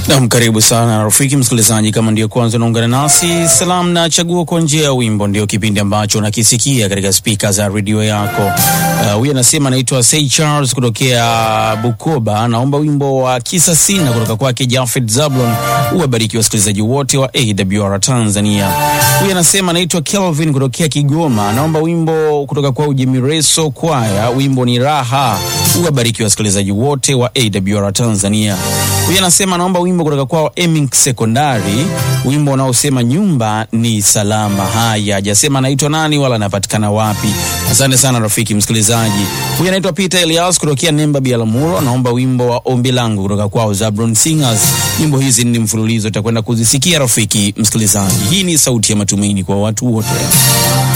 Nam, karibu sana rafiki msikilizaji, kama ndio kwanza unaungana nasi, salamu na chaguo kwa njia ya wimbo ndio kipindi ambacho unakisikia katika spika za redio yako. Huyu uh, anasema anaitwa Say Charles kutokea Bukoba, naomba wimbo wa kisa sina kutoka kwake Jafet Zablon. Uwabariki wasikilizaji wote wa AWR Tanzania. Huyu anasema anaitwa Kelvin kutokea Kigoma, naomba wimbo kutoka kwa Ujimireso Kwaya, wimbo ni raha. Uwabariki wasikilizaji wote wa AWR Tanzania. Huyu anasema anaomba wimbo kutoka kwao Emink Sekondari, wimbo unaosema nyumba ni salama. Haya, hajasema anaitwa nani wala anapatikana wapi. Asante sana rafiki msikilizaji. Huyu anaitwa Peter Elias kutokea Nemba Bialamuro, anaomba wimbo wa ombi langu kutoka kwao Zabron Singers. Nyimbo hizi ni mfululizo, utakwenda kuzisikia rafiki msikilizaji. Hii ni sauti ya matumaini kwa watu wote.